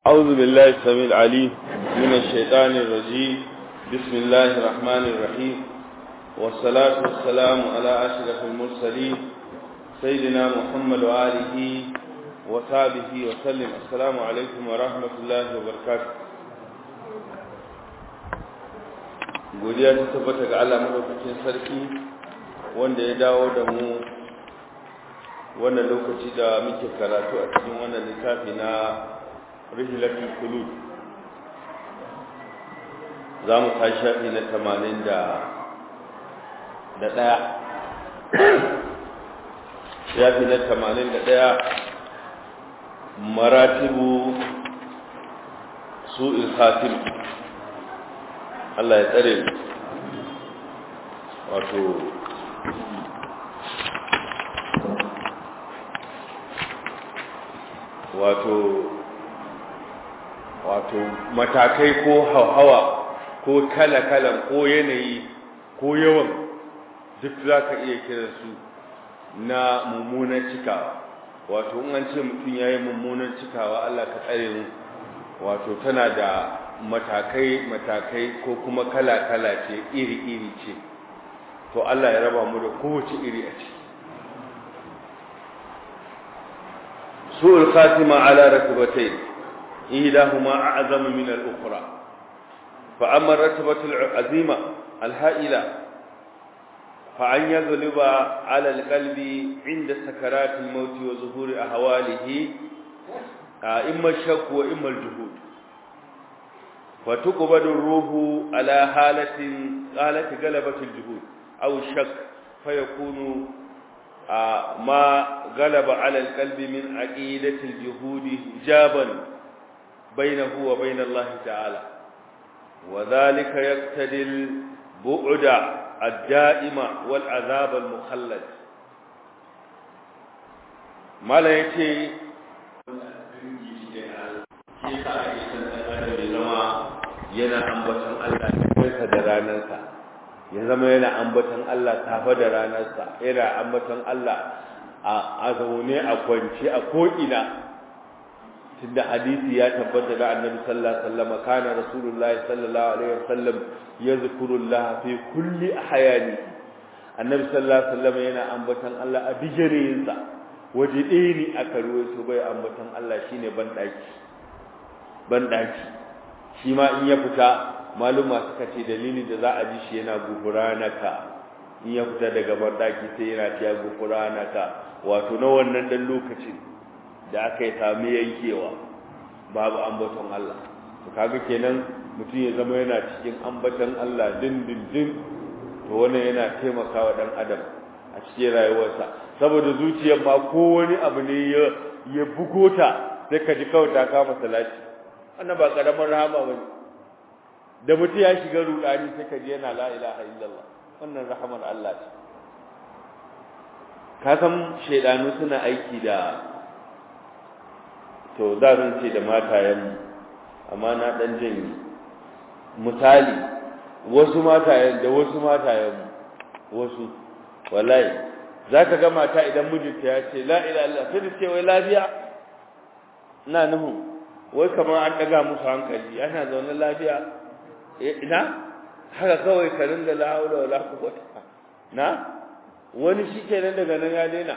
أعوذ بالله السميع العليم من الشيطان الرجيم بسم الله الرحمن الرحيم والصلاة والسلام على أشرف المرسلين سيدنا محمد وآله وصحبه وسلم السلام عليكم ورحمة الله وبركاته godiya ta tabbata ga Allah madaukakin sarki wanda ya dawo da mu wannan lokaci da muke karatu a cikin wannan littafi na rihilatul kulub za mu kai shafi na tamanin da da ɗaya shafi na tamanin da ɗaya maratibu su ilhatim Allah ya tsare wato wato wato matakai ko hauhawa ko kala-kalan ko yanayi ko yawan duk za ka iya kiransu na mummunan cikawa wato in an ce mutum ya yi mummunan cikawa Allah ka tsare mu wato tana da matakai-matakai ko kuma kala-kala ce iri-iri ce to Allah ya raba mu da kowace iri a ciki su'ul khatima ala rakibatayn إيداهما أعظم من الأخرى فأما الرتبة العظيمة الهائلة فأن يغلب على القلب عند سكرات الموت وظهور أهواله إما الشك وإما الجهود فتقبض الروح على حالة حالة غلبة الجهود أو الشك فيكون ما غلب على القلب من عقيدة الجهود جابا بينه وبين الله تعالى وذلك يقتضي البعد الدائم والعذاب المخلد ما لا يتي yana ambaton Allah kansa da ranarsa ya zama yana ambaton Allah safa da ranarsa yana ambaton Allah a zaune a kwance a ko'ina tunda hadisi ya tabbata da annabi sallallahu alaihi wasallam kana rasulullahi sallallahu alaihi wasallam yazkurullah fi kulli ahyani annabi sallallahu alaihi wasallam yana ambatan Allah a bijirinsa waje ɗaya ne aka ruwaito bai ambatan Allah shine ban daki ban daki shi ma in ya fita maluma suka ce dalili da za a ji shi yana gufuranaka in ya fita daga ban daki sai yana tiya gufuranaka wato na wannan dan lokacin da aka yi sami yankewa babu ambaton Allah to kaga kenan mutum ya zama yana cikin ambaton Allah din din din to wannan yana taimakawa dan adam a cikin rayuwarsa saboda zuciyar ma ko wani abu ne ya ya bugota sai ka ji kawai ta kama salati wannan ba karamar rahama bane da mutum ya shiga rudani sai ka ji yana la ilaha illallah wannan rahamar Allah ce ka san shedanu suna aiki da to da zan ce da matayen amma na dan janye misali wasu matayen da wasu matayen wasu wallahi zaka ga mata idan mijinta ya ce la ilaha illallah sai ce wai lafiya ina nuhu wai kamar an daga musu hankali ana zaune lafiya ina haka kawai ka ringa la haula wala quwwata na wani shikenan daga nan ya daina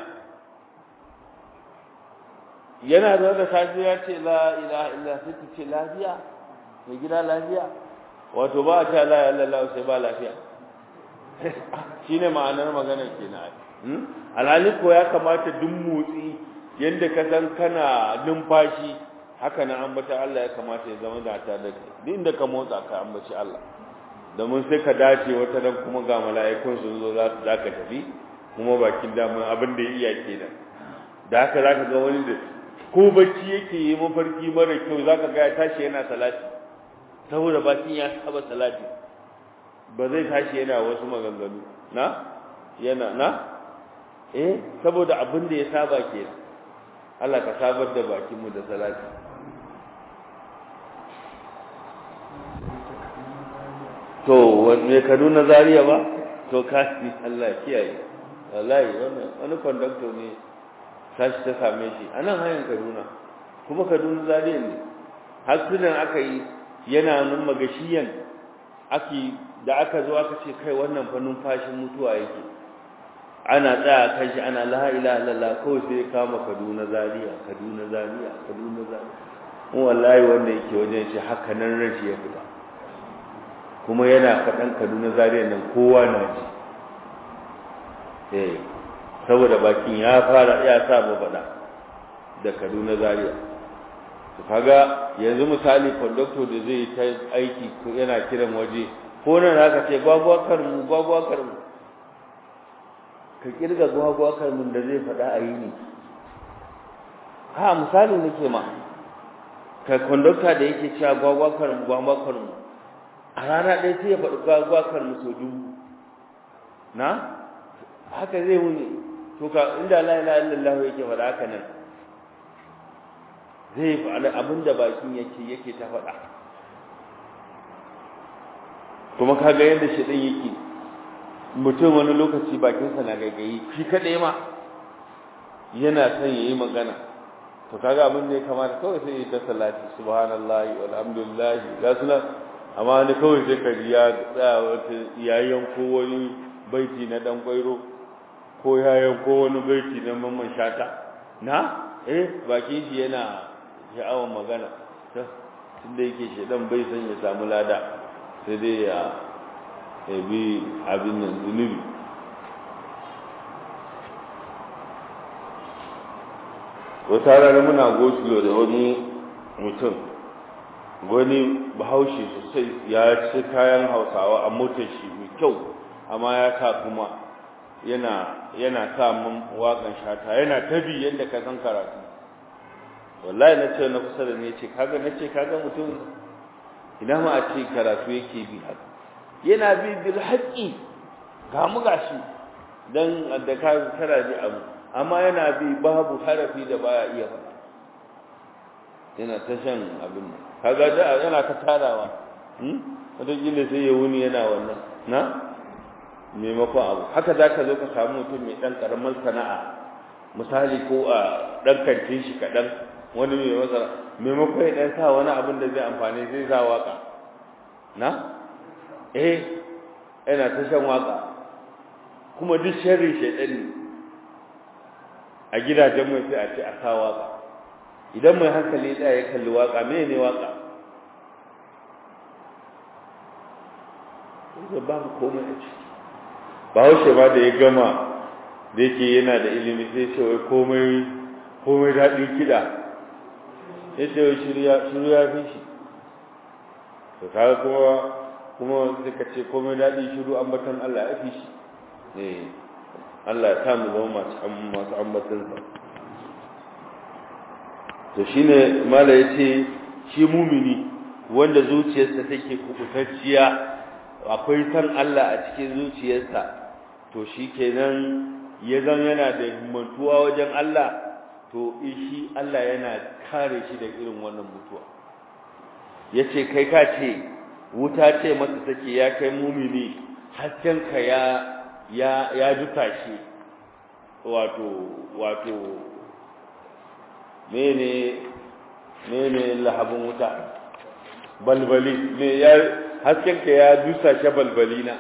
yana da da safi ya ce la ilaha illa sai ta ce lafiya mai gida lafiya wato ba a ce la ilaha illallah sai ba lafiya shine ma'anar maganar kenan alhali ko ya kamata duk motsi yanda ka san kana numfashi haka na ambata Allah ya kamata ya zama da ta da duk inda ka motsa ka ambaci Allah domin sai ka dace wata dan kuma ga mala'ikun sun zo za ka tafi kuma bakin damun abin da ya iya kenan da haka zaka ga wani da ko bacci yake yi mafarki mara kyau zaka ga ya tashi yana salati saboda bakin ya saba salati ba zai tashi yana wasu maganganu na yana na eh saboda abin da ya saba ke Allah ka sabar da bakin mu da salati to wanne Kaduna Zaria ba to kasi Allah kiyaye wallahi wannan wani conductor ne tashi ta same shi a nan hanyar kaduna kuma kaduna zariya ne hasunan aka yi yana nan magashiyan ake da aka zo aka ce kai wannan fa numfashin mutuwa yake ana tsaya kan shi ana la ilaha illallah kawai sai kama Kaduna Zaria Kaduna Zaria Kaduna Zaria mu wallahi wanda yake wajen shi haka nan rashi ya fita kuma yana faɗan Kaduna Zaria nan kowa na ji eh saboda bakin ya fara ya sa mu faɗa da Kaduna Zaria to kaga yanzu misali conductor da zai ta aiki yana kiran waje ko nan zaka ce gwagwakar mu gwagwakar mu ka kirga gwagwakar mu da zai faɗa a yi ne ha misali nake ma ka conductor da yake cewa gwagwakar mu gwagwakar mu a rana ɗaya sai ya faɗi gwagwakar mu sau dubu na haka zai wuni to ka inda la ilaha illallah yake faɗa haka nan zai faɗa abin da bakin yake yake ta faɗa kuma ka ga yadda shaɗin yake mutum wani lokaci bakinsa na gaigayi shi kaɗai ma yana son ya yi magana to kaga abin da ya kamata kawai sai yi ta salati subhanallahi walhamdulillahi ga suna amma wani kawai sai ka ji ya tsaya wata yayin ko wani baiti na dan kwairo ko yayin ko wani baiti na mamman shata na eh bakin shi yana sha'awar magana tunda yake shedan bai san ya samu lada sai dai ya bi abin nan zunubi wata rana muna gosulo da wani mutum wani bahaushe sosai ya ci kayan hausawa a motar shi mai kyau amma ya sa kuma yana yana sa mun waƙan shata yana tabi yadda ka san karatu wallahi na ce na kusa da ne ce kaga na ce kaga mutum ina ma a ce karatu yake bi haka yana bi bil haqqi ga mu gashi dan da ka tara ji abu amma yana bi babu harafi da baya iya faɗa yana ta shan abin nan kaga da yana ta tarawa hmm wata gille sai ya wuni yana wannan na maimakon abu haka zaka zo ka samu mutum mai dan karamar sana'a misali ko a dan kantin shi kadan wani mai masa maimakon ya dan sa wani abin da zai amfani zai sa waka na eh yana ta shan waka kuma duk sharri shaidan ne a gidajen mai sai a ce a sa waka idan mai hankali ya tsaya ya kalli waka me ne waka da babu komai a ciki ba haushe ba da ya gama da yake yana da ilimi sai ce wai komai komai daɗin kiɗa ya ce wai shiru ya fi shi to kaga kuma kuma suka ce komai daɗi shiru ambatan Allah ya fi shi eh Allah ya samu zama masu masu ambatan sa to shine mala yace shi mumini wanda zuciyarsa take kubutacciya akwai san Allah a cikin zuciyarsa to shikenan ya zan yana da himmantuwa wajen Allah to shi Allah yana kare shi da irin wannan mutuwa yace kai ka ce wuta ce masa take ya kai mumini haskenka ya ya ya duka shi wato wato mene mene lahabin wuta balbali me ya haskenka ya dusa shi balbalina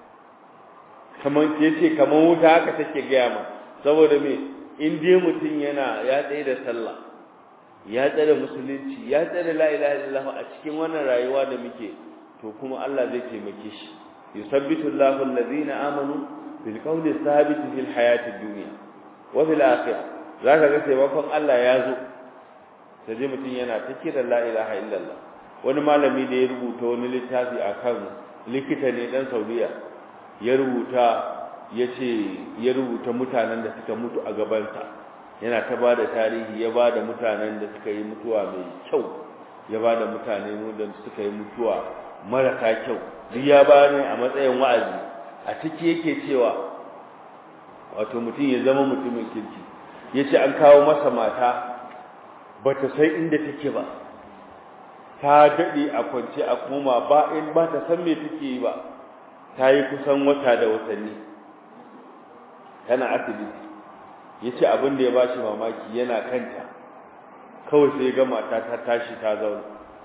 kaman yace kaman wuta haka take gaya ma saboda me in dai mutum yana ya tsaye da sallah ya tsare musulunci ya tsare la ilaha illallah a cikin wannan rayuwa da muke to kuma Allah zai taimake shi yusabbitu Allahu allazina amanu bil qawli thabit fil hayati dunya wa fil akhirah zaka ga taimakon Allah ya zo sai mutum yana ta kira la ilaha illallah wani malami da ya rubuta wani littafi akan likita ne dan Saudiya ya rubuta yace ya rubuta mutanen da suka mutu a gabansa yana ta bada tarihi ya bada mutanen da suka yi mutuwa mai kyau ya bada mutane da suka yi mutuwa marasa kyau duk ya bani a matsayin wa'azi a ciki yake cewa wato mutum ya zama mutumin kirki yace an kawo masa mata bata sai inda take ba ta dade a kwance a koma ba in ba ta san me take yi ba ta yi kusan wata da watanni tana asibiti yace abin da ya bashi mamaki yana kanta kawai sai ga mata ta tashi ta zauna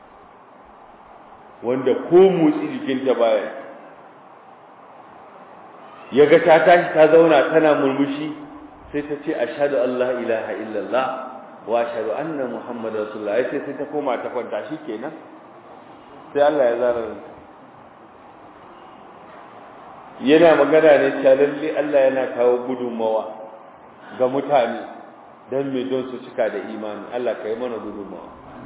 wanda ko motsi jikinta baya ya ga ta tashi ta zauna tana murmushi sai ta ce ashhadu an la ilaha illallah wa ashhadu anna muhammadar rasulullah ai sai ta koma ta kwanta kenan sai Allah ya zara yana magana ne cewa lalle Allah yana kawo gudunmawa ga mutane don me don su cika da imani Allah ka yi mana gudunmawa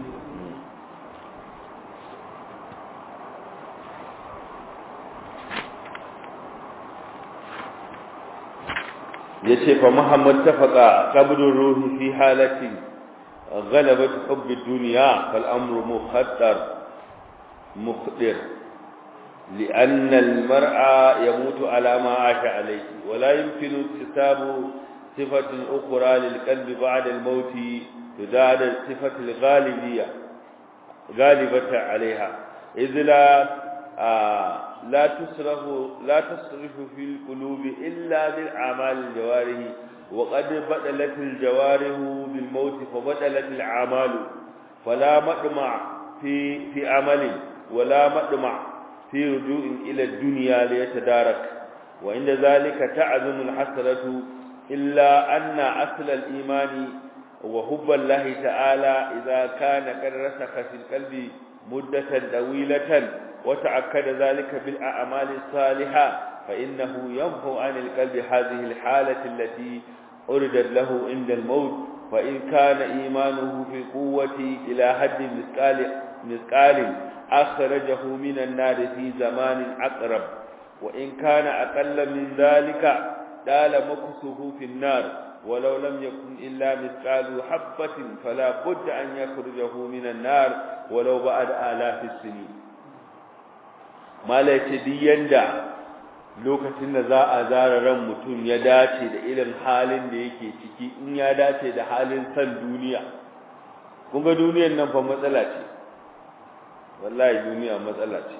yace fa Muhammad tafaqa qabdur ruhi fi halati غلبت حب الدنيا فالأمر مخدر مخدر لأن المرء يموت على ما عاش عليه ولا يمكن اكتساب صفة أخرى للقلب بعد الموت تزاد الصفة الغالبية غالبة عليها إذ لا آه لا تصرف لا تصرف في القلوب إلا بالأعمال الجوارح وقد بدلت الجوارح بالموت فبدلت الأعمال فلا مطمع في في عمل ولا مطمع في رجوع إلى الدنيا ليتدارك وعند ذلك تعظم الحسرة إلا أن أصل الإيمان وحب الله تعالى إذا كان قد رسخ في القلب مدة طويلة وتأكد ذلك بالأعمال الصالحة فإنه ينفو عن القلب هذه الحالة التي أردت له عند الموت وإن كان إيمانه في قوة إلى حد مثقال مثقال أخرجه من النار في زمان أقرب وإن كان أقل من ذلك دال مكسه في النار ولو لم يكن إلا مثقال حبة فلا بد أن يخرجه من النار ولو بعد آلاف السنين ما لا يتدين دا lokacin da za a zara ran mutum ya dace da irin halin da yake ciki in ya dace da halin san duniya kun ga duniyar nan fa matsala ce wallahi duniya matsala ce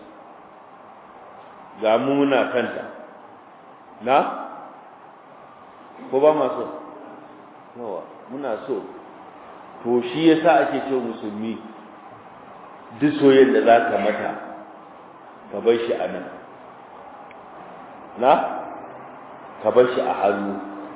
ga mu muna kanta na ko ba ma so yawa muna so to shi yasa ake cewa musulmi duk soyayyen da zaka mata ka bar shi a nan na ka bar shi a hannu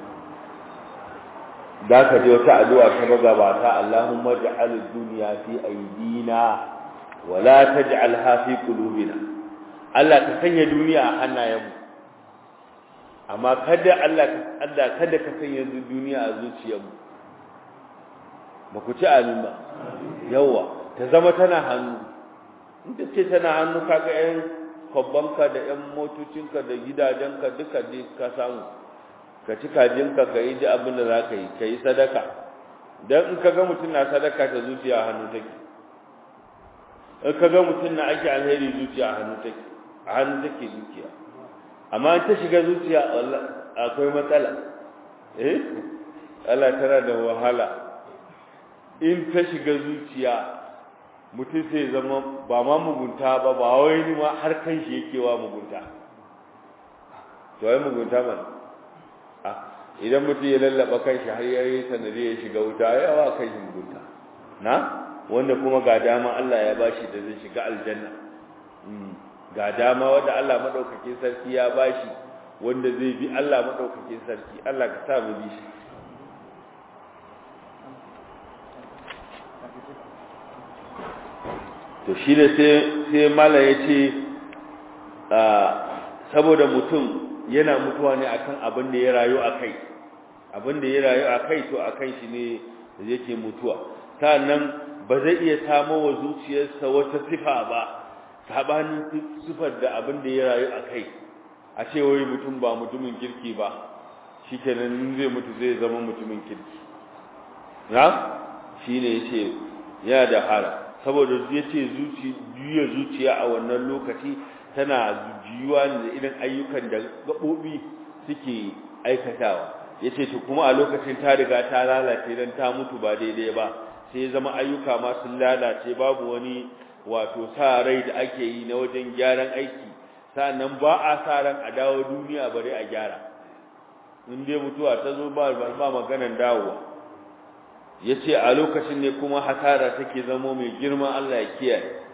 da ka je wata addu'a ta magabata Allahumma ja'al ad-dunya fi aydina wa la taj'alha fi qulubina Allah ka sanya duniya a hannayenmu amma kada Allah Allah kada ka sanya duniya a zuciyarmu ba ku ci amin ba yawa ta zama tana hannu in ta ce tana hannu kaga yan kwabbanka da yan motocinka da gidajenka duka ne ka samu ka ci kajinka ka yi ji abin da za ka yi ka yi sadaka don in ka ga mutum na sadaka ta zuciya a hannu take in ka ga mutum na ake alheri zuciya a hannu take a hannu take zuciya amma ta shiga zuciya akwai matsala eh Allah tana da wahala in ta shiga zuciya mutum sai zama ba ma mugunta ba ba wai ni ma har kan shi yake wa mugunta to ai mugunta ba ah idan mutum ya lallaba kan shi har yayi sanadi ya shiga wuta yawa kan shi mugunta na wanda kuma ga dama Allah ya bashi da zai shiga aljanna ga dama wanda Allah madaukakin sarki ya bashi wanda zai bi Allah madaukakin sarki Allah ka sa mu bi shi to shi ne sai mala ya ce saboda mutum yana mutuwa ne akan abin da ya rayu a kai abin da ya rayu a kai to a kan shi ne yake mutuwa sannan ba zai iya samo wa zuciyarsa wata sifa ba sabanin sifar da abin da ya rayu a kai a ce wai mutum ba mutumin kirki ba shi kenan zai mutu zai zama mutumin kirki na shi ne ya ce yana da hala saboda ya ce juya zuciya a wannan lokaci tana juyuwa da irin ayyukan da gaɓoɓi suke aikatawa ya ce kuma a lokacin ta riga ta lalace don ta mutu ba daidai ba sai zama ayyuka ma sun lalace babu wani wato sa rai da ake yi na wajen gyaran aiki sannan ba a sa ran a dawo duniya bare a gyara in dai mutuwa ta zo ba ba maganan dawowa yace a lokacin ne kuma hasara take zamo mai girma Allah ya kiyaye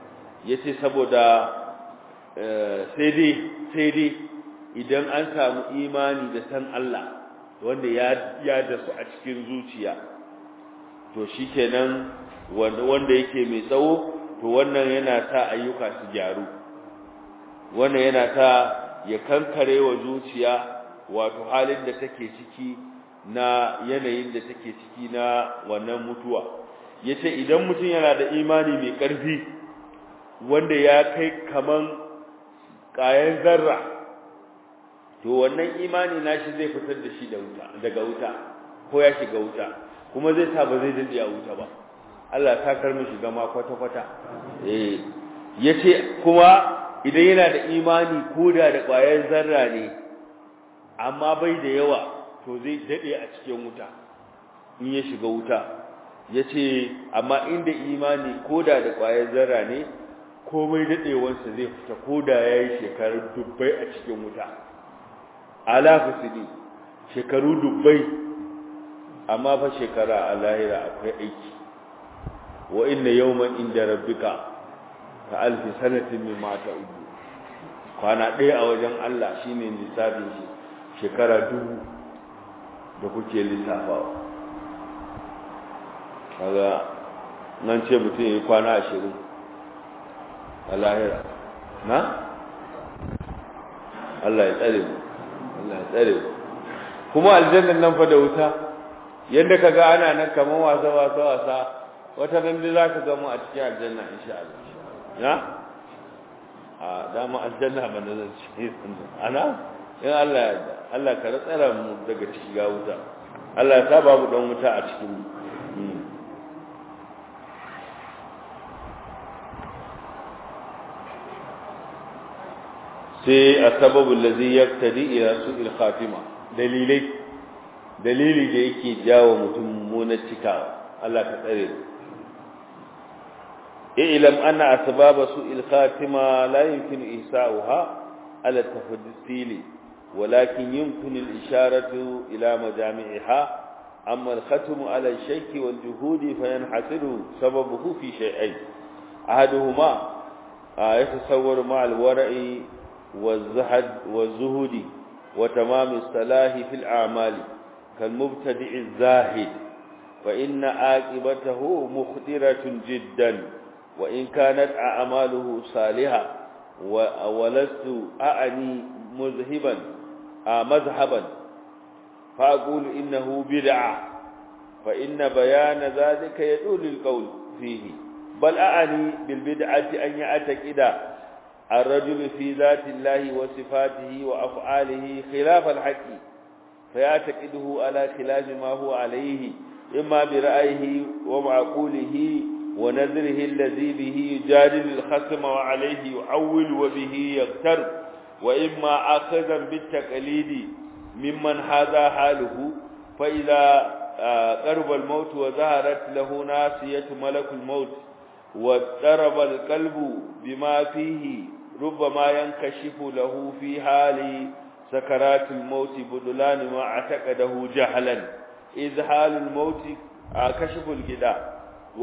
yace saboda sai dai sai dai idan an samu imani da san Allah wanda ya ya da su a cikin zuciya to shikenan wanda wanda yake mai tsawo to wannan yana ta ayyuka su gyaru wannan yana ta ya kankare wa zuciya wato halin da take ciki na yanayin da take ciki na wannan mutuwa yace idan mutum yana da imani mai ƙarfi wanda ya kai kaman ƙayan zarra to wannan imani nashi zai fitar da shi da wuta daga wuta ko ya shiga wuta kuma zai sa ba zai dade a wuta ba Allah ta kar mu shiga ma kwata kwata eh yace kuma idan yana da imani koda da ƙwayar zarra ne amma bai da yawa to zai dade a cikin wuta in ya shiga wuta yace amma inda imani koda da ƙwayar zarra ne komai dadewarsa zai fita koda yayi shekaru dubbai a cikin wuta alafu sini shekaru dubbai amma fa shekara a lahira akwai aiki wa inna yawman inda rabbika ka alfi sanatin mimma ta'udu kwana ɗaya a wajen Allah shine lissafin shi shekara dubu da kuke lissafawa kaga nan ce mutum yi kwana ashirin a lahira na Allah ya tsare mu Allah ya tsare mu kuma aljannan nan fa da wuta yadda kaga ana nan kaman wasa wasa wasa wata nan da zaka ga mu a cikin aljanna insha Allah na a dama aljanna ba da zan ci ana in Allah ya Allah ka tsara mu daga ciki ga wuta Allah ya saba mu dan wuta a cikin mu sai asbabu allazi yaktadi ila su'il khatima dalilai dalili da yake jawo mutum mummunar cikawa Allah ka tsare mu i'lam anna asbaba su'il khatima la yumkin ihsa'uha ala tafdil ولكن يمكن الإشارة إلى مجامعها أما الختم على الشيك والجهود فينحصر سببه في شيئين أحدهما يتصور مع الورع والزهد والزهد وتمام الصلاح في الأعمال كالمبتدع الزاهد فإن عاقبته مخدرة جدا وإن كانت أعماله صالحة ولست أعني مذهبا مذهبا فأقول إنه بدعة فإن بيان ذلك يدل القول فيه بل أعني بالبدعة أن يعتقد الرجل في ذات الله وصفاته وأفعاله خلاف الحق فيعتقده على خلاف ما هو عليه إما برأيه ومعقوله ونذره الذي به يجادل الخصم وعليه يعول وبه يغتر وإما أخذا بالتقليد ممن هذا حاله فإذا قرب الموت وظهرت له ناسية ملك الموت واضطرب القلب بما فيه ربما ينكشف له في حال سكرات الموت بدلان ما اعتقده جهلا إذ حال الموت كشف الجداء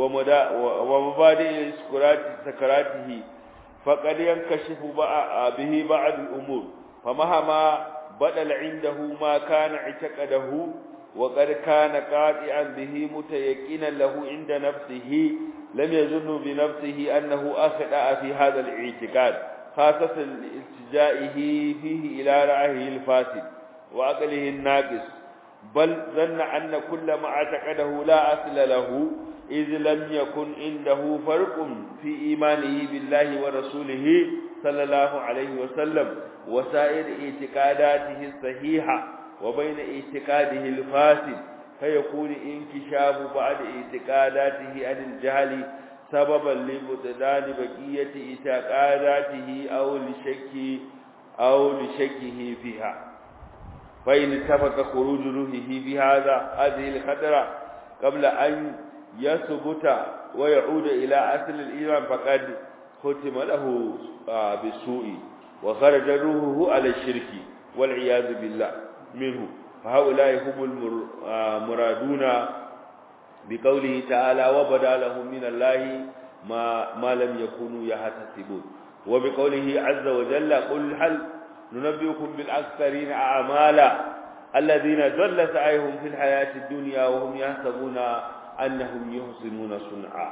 ومبادئ سكراته فقد ينكشف به بعض الأمور فمهما بدل عنده ما كان اعتقده وقد كان قاطعا به متيقنا له عند نفسه لم يظن بنفسه أنه أخطأ في هذا الاعتقاد خاصة الالتجائه فيه إلى رأيه الفاسد وعقله الناقص بل ظن أن كل ما اعتقده لا أصل له إذ لم يكن عنده فرق في إيمانه بالله ورسوله صلى الله عليه وسلم وسائر اعتقاداته الصحيحة وبين اعتقاده الفاسد فيكون انكشاف بعد اعتقاداته عن الجهل سببا لبطلان بقية اعتقاداته أو لشك أو لشكه فيها فإن اتفق خروج روحه بهذا هذه الخطرة قبل أن يثبت ويعود إلى أصل الإيمان فقد ختم له بالسوء وخرج روحه على الشرك والعياذ بالله منه فهؤلاء هم المرادون بقوله تعالى وبدا لهم من الله ما ما لم يكونوا يحتسبون وبقوله عز وجل قل هل ننبئكم بالأكثرين أعمالا الذين ضل سعيهم في الحياة الدنيا وهم يحسبون أنهم يحسنون صنعا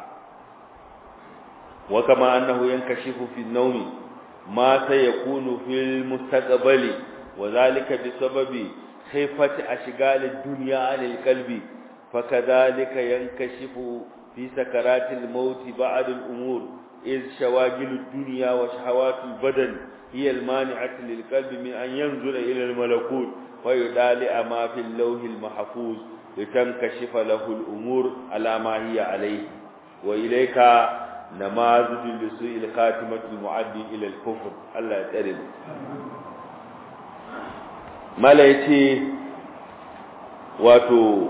وكما أنه ينكشف في النوم ما سيكون في المستقبل وذلك بسبب خيفة أشغال الدنيا عن القلب فكذلك ينكشف في سكرات الموت بعض الأمور إذ شواغل الدنيا وشهوات البدن هي المانعة للقلب من أن ينظر إلى الملكوت ويدالع ما في اللوح المحفوظ لتنكشف له الأمور على ما هي عليه وإليك نماذج لسوء الخاتمة المعدي إلى الكفر الله يترم ما ليتي واتو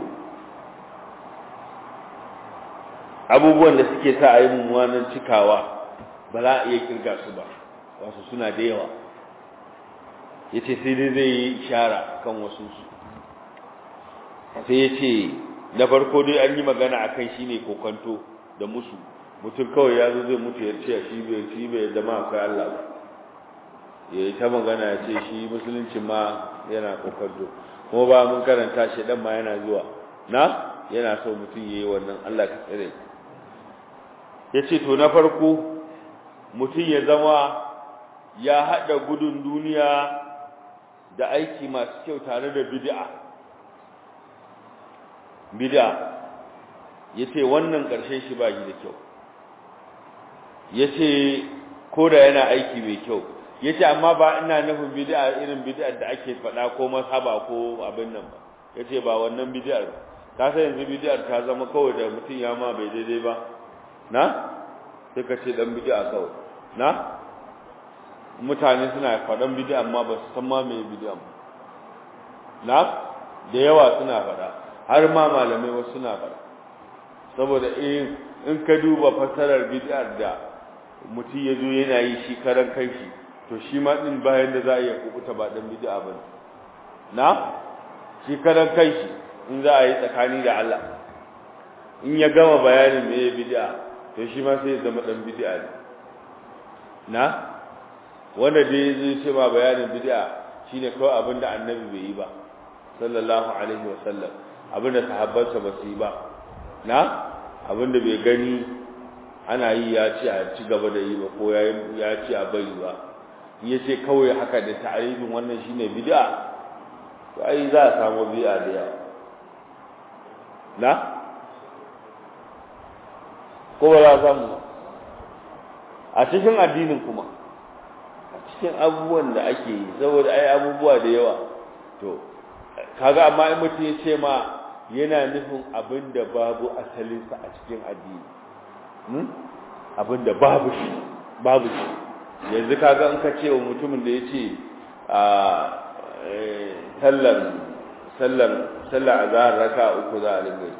abubuwan da suke sa a yi mummunan cikawa ba za a iya kirga su ba wasu suna da yawa ya ce sai dai zai yi shara kan wasu su sai ya ce na farko dai an yi magana a kan shi ne kokanto da musu mutum kawai ya zo zai mutu ya ce shi bai shi bai zama akwai Allah ba ya yi ta magana ya ce shi musulunci ma yana kokanto kuma ba mun karanta shi dan ma yana zuwa na yana so mutum ya yi wannan Allah ka tsare ya ce to na farko mutum ya zama ya haɗa gudun duniya da aiki masu kyau tare da bid'a bid'a ya ce wannan ƙarshen shi ba shi da kyau ya ce ko da yana aiki mai kyau ya ce amma ba ina nufin bid'a irin bid'ar da ake faɗa ko masaba ko abin nan ba ya ce ba wannan bid'ar ba ka san yanzu bid'ar ta zama kawai da mutum ya ma bai daidai ba na sai ka ce dan bid'a kawai na mutane suna faɗan bid'a amma ba su san ma me bid'a ba na da yawa suna faɗa har ma malamai wasu suna faɗa saboda in in ka duba fasarar bid'ar da mutum ya zo yana yi shi karan kanshi to shi ma din bayan da za a iya kubuta ba dan bid'a ba na shi karan kanshi in za a yi tsakani da Allah in ya gama bayanin me bid'a to shi ma sai ya zama dan bid'a ne na wanda dai zai ce ma bayanin bid'a shine kawai abinda annabi bai yi ba sallallahu alaihi wa sallam abinda sahabbansa ba su yi ba na abinda bai gani ana yi ya ce a ci gaba da yi ba ko ya ce a bari ba ya ce kawai haka da ta'arifin wannan shine bid'a to ai za a samu bid'a da yawa na ko ba za a samu a cikin addinin kuma a cikin abubuwan da ake yi saboda ai abubuwa da yawa to kaga amma in mutum ya ce ma yana nufin abin da babu asalinsa a cikin addini abin da babu shi babu shi yanzu kaga in ka ce wa mutumin da ya ce a sallar sallar sallar azhar raka uku za a ringa yi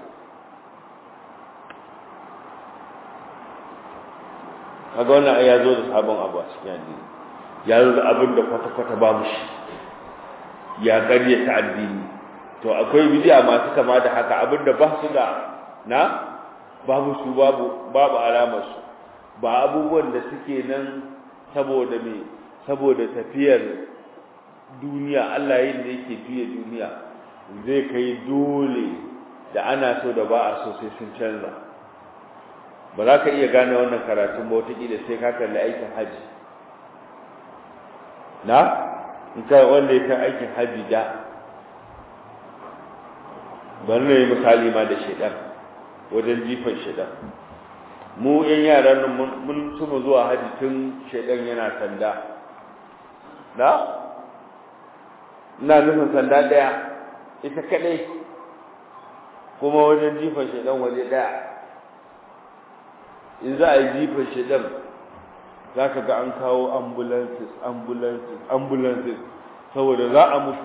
kaga wannan ai ya zo da sabon abu a cikin addini ya zo da abin da kwata-kwata babu shi ya karye ta addini to akwai bid'a masu kama da haka abin da ba su da na babu su babu babu alamar su ba abubuwan da suke nan saboda me saboda tafiyar duniya Allah yin da yake juya duniya zai kai dole da ana so da ba a so sai sun canza ba za ka iya gane wannan karatun ba wataƙila sai ka kalli aikin haji na in ka wanda ya kan aikin haji da bari na yi misali ma da shaidan wajen jifan shaidan mu yan yaran nan mun suma zuwa haji tun shaidan yana sanda na ina nufin sanda ɗaya ita kaɗai kuma wajen jifan shaidan waje ɗaya in za a yi jifan shaidan za ka ga an kawo ambulances ambulances ambulances saboda za a mutu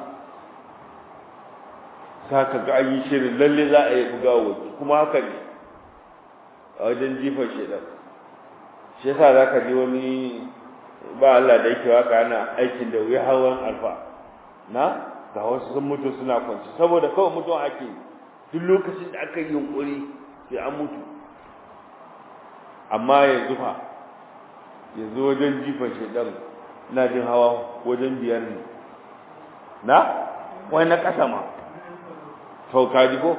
za ka ga an yi shirin lalle za a yi buga waje kuma haka ne a wajen jifan shaidan shi yasa za ka ji wani ba Allah da yake waka ana aikin da wuya hawan alfa na ga wasu sun mutu suna kwanci saboda kawai mutuwa ake duk lokacin da aka yi yunkuri sai an mutu amma yanzu fa yanzu wajen jifan shaidan ina jin hawa wajen biyar ne na wai na ƙasa ma to kaji ko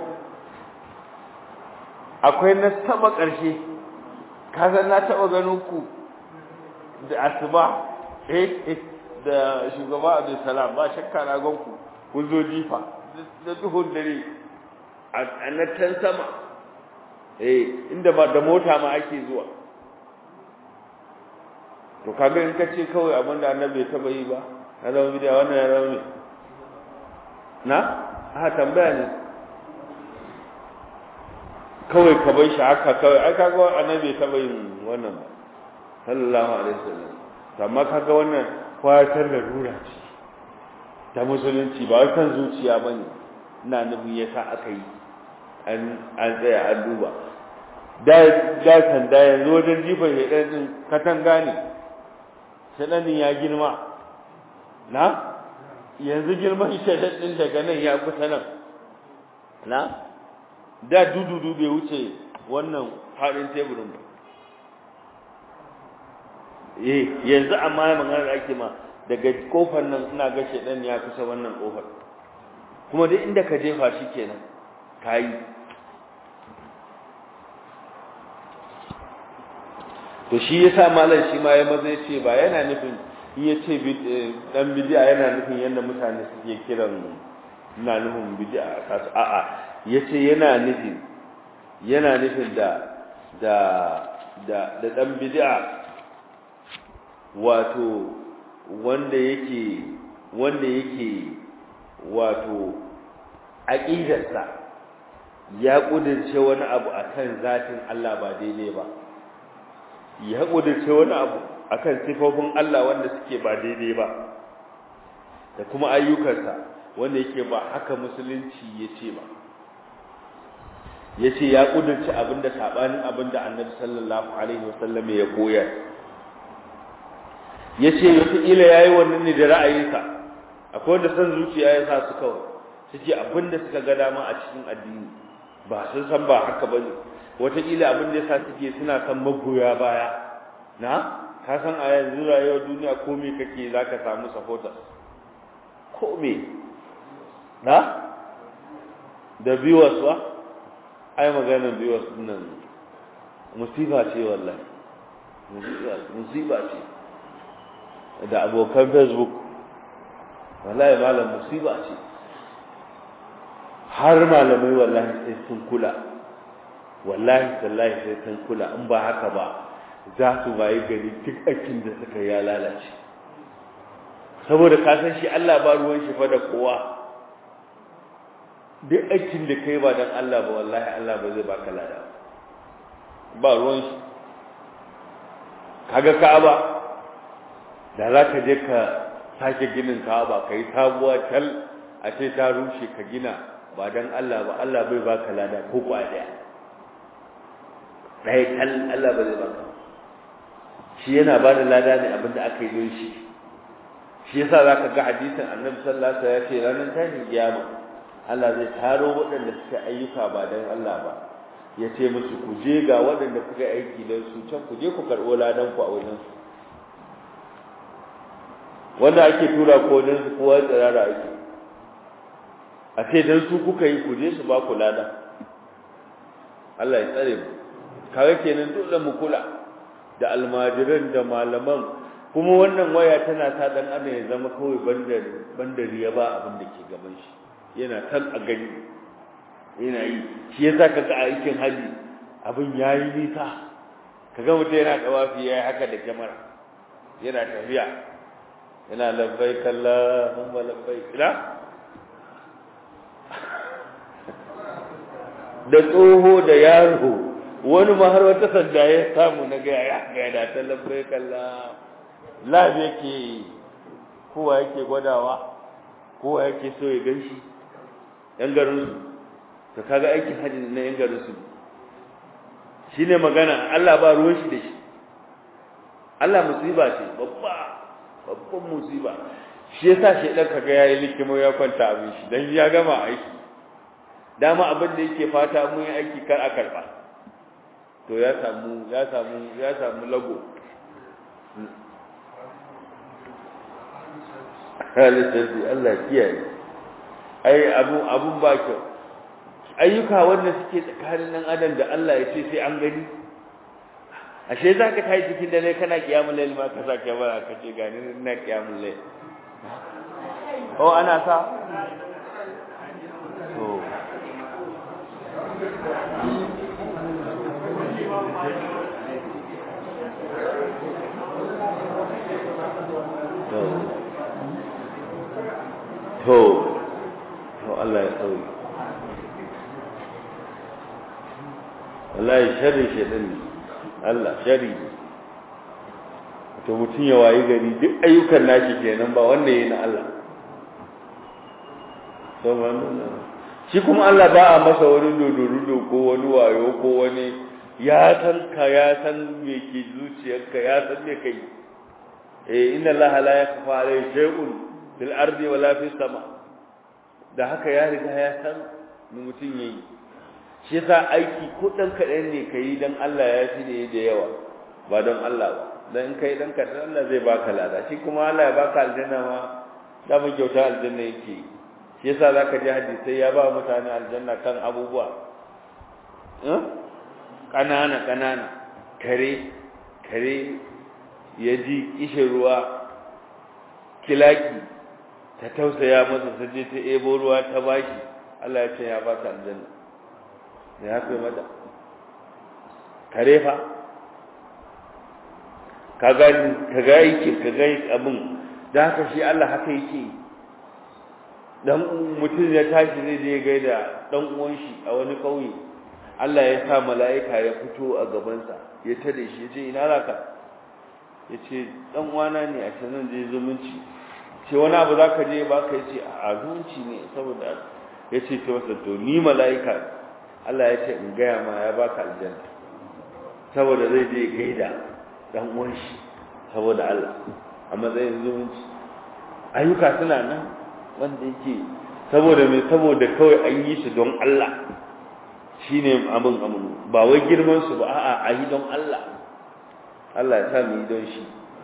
akwai na sama ƙarshe ka san na taɓa ganin ku da asuba eh da shugaba Abdul Salam ba shakka na gan ku kun zo jifa da duhun dare a na can sama eh inda ba da mota ma ake zuwa to kaga in kace kawai abin da annabi ya taba yi ba na zama bidiya wannan ya zama ne na a tambaya ne kawai ka bai shi haka kawai ai kaga annabi ya taba yin wannan ba sallallahu alaihi wasallam amma kaga wannan kwatar da rura ce ta musulunci ba wai kan zuciya bane ina nufin yasa aka yi an an tsaya an duba da da sanda yanzu wajen jifan shaidan din katanga ne shaidan ya girma na yanzu girman shaidan din daga nan ya kusa nan na da dududu bai wuce wannan faɗin teburin ba eh yanzu amma magana da ake ma daga kofar nan ina ga shaidan ya kusa wannan kofar kuma duk inda ka jefa shi kenan kayi to shi yasa malam shi ma ya maza ya ce ba yana nufin in ya ce dan bid'a yana nufin yadda mutane suke kiran ina nufin bid'a kasu a'a ya ce yana nufin yana nufin da da da da dan bid'a wato wanda yake wanda yake wato aqidarsa ya kudirce wani abu akan zatin Allah ba daidai ba ya kudirce wani abu akan sifofin Allah wanda suke ba daidai ba da kuma ayyukansa wanda yake ba haka musulunci yace ba yace ya kudirce abinda sabanin abinda Annabi sallallahu alaihi wasallam ya koyar yace wata ila yayi wannan ne da ra'ayinsa akwai wanda san zuciya ya sa su kawai suke abinda suka ga dama a cikin addini ba sun san ba haka bane wata ila abin da yasa suke suna san magoya baya na ka san a yanzu rayuwar duniya ko me kake zaka samu supporters ko me na da viewers wa ai maganar viewers nan musiba ce wallahi musiba ce da abokan facebook wallahi malam musiba ce har malamai wallahi sai sun kula wallahi tallahi sai sun kula in ba haka ba za su bayi gari duk aikin da suka ya lalace saboda ka san shi Allah ba ruwan shi fa da kowa duk aikin da kai ba dan Allah ba wallahi Allah ba zai baka lada ba ruwan shi kaga Ka'aba da za ka je ka sake ginin Ka'aba kai sabuwa tal a ce ta rushe ka gina ba dan Allah ba Allah bai baka lada ko kwa daya dai kal Allah ba zai baka shi yana ba da lada ne abinda aka yi don shi shi yasa zaka ga hadisin Annabi sallallahu alaihi wasallam ya ce ranar tashin kiyama Allah zai taro waɗanda suka ayyuka ba dan Allah ba ya ce musu ku je ga waɗanda kuka aiki don su can ku je ku karɓo ladan ku a wajen su wanda ake tura ko don su kowa tsirara ake a ce dan su kuka yi ku je su ba ku lada Allah ya tsare mu kaga kenan dole mu kula da almajiran da malaman kuma wannan waya tana sa dan adam ya zama kawai bandar bandari ya ba abin da ke gaban shi yana kan a gani yana yi shi yasa kaga a aikin haji abin yayi nisa kaga mutum yana tawafi yayi haka da kyamara yana tafiya yana labbaik Allahumma labbaik ila da tsoho da yaro wani ma har wata sanda ya samu na ga ya ga da ta labbai kalla labi yake kowa yake gwadawa kowa yake so ya ganshi yan garin su to kaga aikin haji na yan garin su shine magana Allah ba ruwan shi da shi Allah musiba ce babba babban musiba shi yasa shedan kaga yayi likimo ya kwanta abin shi dan ya gama aiki dama abin da yake fata mun yi aiki kar a karba to ya samu ya samu ya samu lago halittarsi Allah kiyaye ai abun abun ba kyau ayyuka wanda suke tsakanin nan adam da Allah ya ce sai an gani ashe za ka tayi cikin dare kana kiyamun lail ma ka sa kyamara ka ce gani ina kiyamun lail oh ana sa to to to Allah ya tsauri wallahi sharri shedan ne Allah sharri to mutum ya wayi gari duk ayyukan nashi kenan ba wanda yayi na Allah to wannan shi kuma Allah ba a masa wani dodorudo ko wani wayo ko wani ya san ka ya san me ke zuciyarka ya san me kai eh inna Allah la yakfa alayhi shay'un fil ardi wala fis sama da haka ya riga ya san mu mutum yayi shi yasa aiki ko dan kadan ne kai dan Allah ya fi ne da yawa ba don Allah ba dan kai dan kadan Allah zai baka lada shi kuma Allah ya baka aljanna ma da mu kyauta aljanna yake shi yasa zaka ji hadisi ya ba mutane aljanna kan abubuwa eh kanana kanana kare kare ya ji kishin ruwa kilaki ta tausaya masa ta je ta ebo ruwa ta bashi Allah ya ce ya ba ta aljanna da ya kai mata kare fa ka ga ka ga yake ka ga abin da haka shi Allah haka yake dan mutum ya tashi zai je gaida dan uwan shi a wani kauye Allah ya sa mala'ika ya fito a gabansa ya tare shi ya ce ina zaka ya ce dan uwana ne a can je zumunci ce wani abu za ka je ba ka yi ce a zumunci ne saboda ya ce ta wasa to ni mala'ika Allah ya ce in gaya ma ya baka aljanna saboda zai je gaida dan uwan shi saboda Allah a matsayin zumunci ayyuka suna nan wanda yake saboda mai saboda kawai an yi su don Allah shine abin abin ba wai girman su ba a'a a yi don Allah Allah ya sa mu yi don shi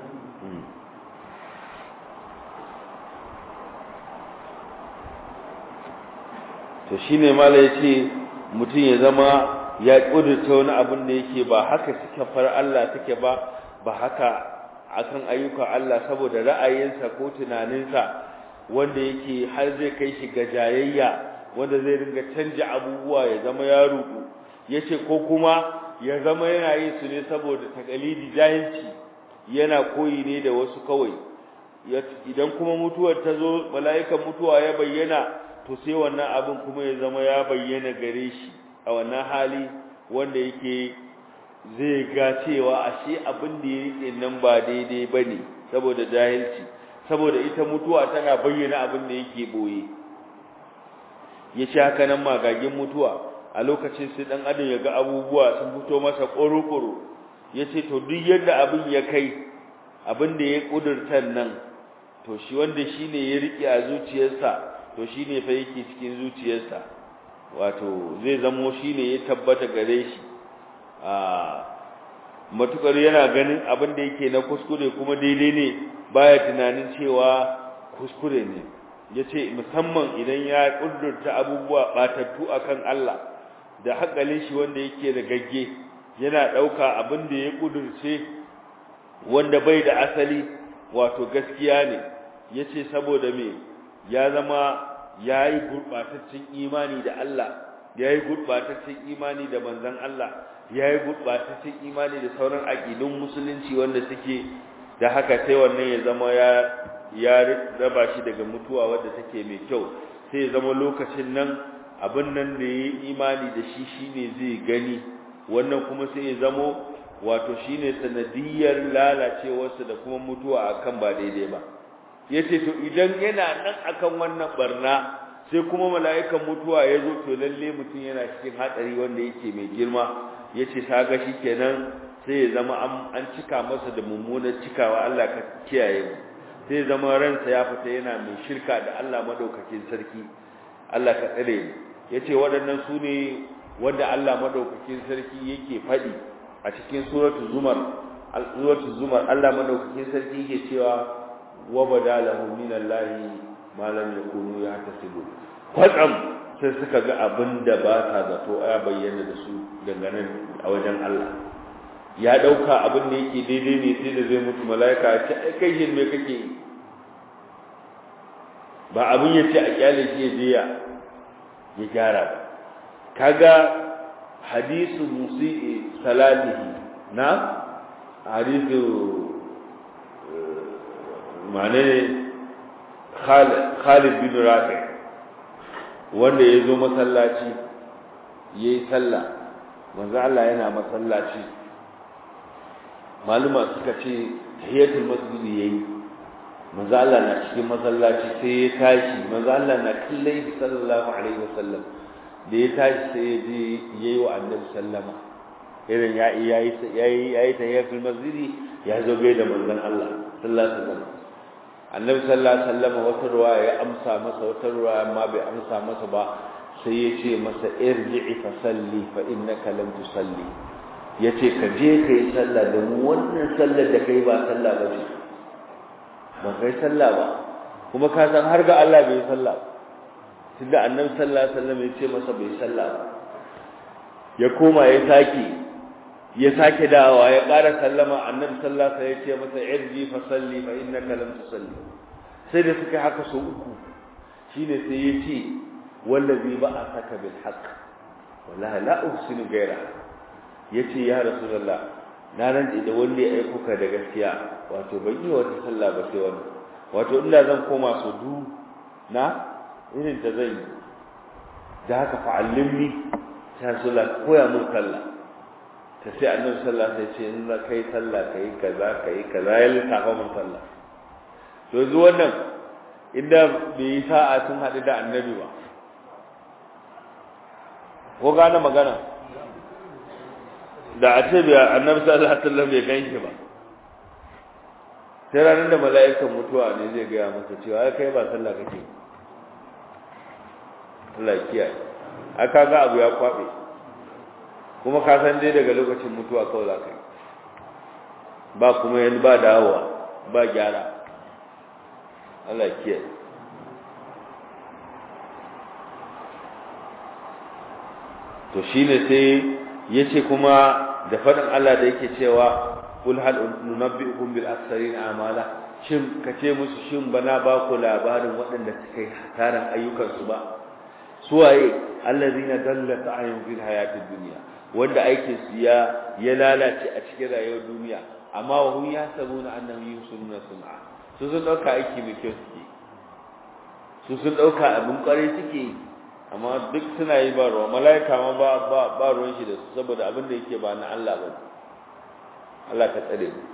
to shine mala yace mutum ya zama ya kudurta wani abin da yake ba haka suka far Allah take ba ba haka akan ayyukan Allah saboda ra'ayinsa ko tunaninsa wanda yake har zai kai shi ga jayayya wanda zai ringa canja abubuwa ya zama ya rudu yace ko kuma ya zama yana yin su ne saboda takalidi jahilci yana koyi ne da wasu kawai idan kuma mutuwar ta zo mala'ikan mutuwa ya bayyana to sai wannan abin kuma ya zama ya bayyana gare shi a wannan hali wanda yake zai ga cewa ashe abin da ya rike nan ba daidai bane saboda jahilci saboda ita mutuwa tana bayyana abin da yake boye yace haka nan magagin mutuwa a lokacin sai dan adam ya ga abubuwa sun fito masa ƙoro-ƙoro yace to duk yadda abin ya kai abin da ya kudurta nan to shi wanda shine ya rike a zuciyarsa to shine fa yake cikin zuciyarsa wato zai zamo shine ya tabbata gare shi a matukar yana ganin abin da yake na kuskure kuma daidai ne baya tunanin cewa kuskure ne yace musamman idan ya kudurta abubuwa batattu akan Allah da hakalin shi wanda yake da gagge yana dauka abin da ya kudurce wanda bai da asali wato gaskiya ne yace saboda me ya zama yayi gurbataccen imani da Allah yayi gurbataccen imani da manzon Allah yayi gurbataccen imani da sauran aqidun musulunci wanda suke da haka sai wannan ya zama ya ya raba shi daga mutuwa wadda take mai kyau sai ya zama lokacin nan abin nan da yayi imani da shi shine zai gani wannan kuma sai ya zamo wato shine sanadiyar lalacewarsa da kuma mutuwa akan ba daidai ba yace to idan yana nan akan wannan barna sai kuma mala'ikan mutuwa ya zo to lalle mutum yana cikin hatsari wanda yake mai girma yace kaga kenan sai ya zama an cika masa da mummunar cikawa Allah ka kiyaye mu sai ya zama ransa ya fita yana mai shirka da Allah madaukakin sarki Allah ka tsare mu yace waɗannan su ne wanda Allah madaukakin sarki yake faɗi a cikin suratul zumar suratul zumar Allah madaukakin sarki yake cewa wa badalahum minallahi ma lam yakunu yahtasibu kwatsam sai suka ga abin da ba ta zato ya bayyana da su dangane a wajen Allah ya dauka abin da yake daidai ne sai da zai mutu malaika ya ce ai kai shin me kake ba abin ya ce a kyale shi ya je ya ya gyara ba kaga hadisu musii salatihi na hadisu mane Khalid bin Rafi wanda ya zo masallaci yayi sallah manzo Allah yana masallaci maluma suka ce tahiyatul masjid yayi manzo Allah na cikin masallaci sai ya tashi manzo Allah na kallai sallallahu alaihi wasallam da ya tashi sai ya je yayi wa annabi sallama irin ya yayi yayi yayi tahiyatul masjid ya zo gai da manzon Allah sallallahu alaihi wasallam annabi sallallahu alaihi wasallam wata ruwaya ya amsa masa wata ruwaya amma bai amsa masa ba sai ya ce masa irji'i fa salli fa innaka lam tusalli yace ka je kai sallah da mu wannan sallar da kai ba sallah ba ce ba kai sallah ba kuma ka san har ga Allah bai sallah tunda annabi sallallahu alaihi wasallam ya ce masa bai sallah ba ya koma ya sake ya sake dawowa ya ƙara sallama annabi sallallahu alaihi wasallam ya ce masa irji fa salli fa innaka lam tusalli sai da suka haka so uku shine sai ya ce wallazi ba'athaka bil haqq wallahi la uhsinu ghayra yace ya rasulullah na rantsi da wanda ya aiko ka da gaskiya wato ban yi wata sallah ba sai wannan wato illa zan koma su du na irin ta zan yi da haka fa'allimni ta rasulullah koya mun sallah ta sai annabi sallah sai ce in za kai sallah kai kaza kai kaza ya lissafa mun sallah to yanzu wannan inda bai yi sa'a sun haɗu da annabi ba ko gane magana da a ce bai annabi sallallahu alaihi wasallam bai ganshi ba sai ranar da mala'ikan mutuwa ne zai gaya masa cewa ai kai ba sallah kake Allah kiyaye aka ga abu ya kwabe kuma ka san dai daga lokacin mutuwa kawai za ka yi ba kuma yanzu ba dawowa ba gyara Allah kiyaye to shine sai yace kuma da fadin Allah da yake cewa kul hal nunabbiukum bil aktharin amala shin kace musu shin bana ba ku labarin waɗanda suka yi hasaran ayyukan su ba suwaye allazina dallat ayun fil hayatid dunya wanda aikin su ya ya lalace a cikin rayuwar duniya amma wa hum yasabuna annahum yusununa sun'a su sun dauka aiki mai kyau suke su sun dauka abin kware suke amma duk suna yi ba ruwa mala'ika ma ba ba ba ruwan shi da su saboda abin da yake ba na Allah ba Allah ka tsare mu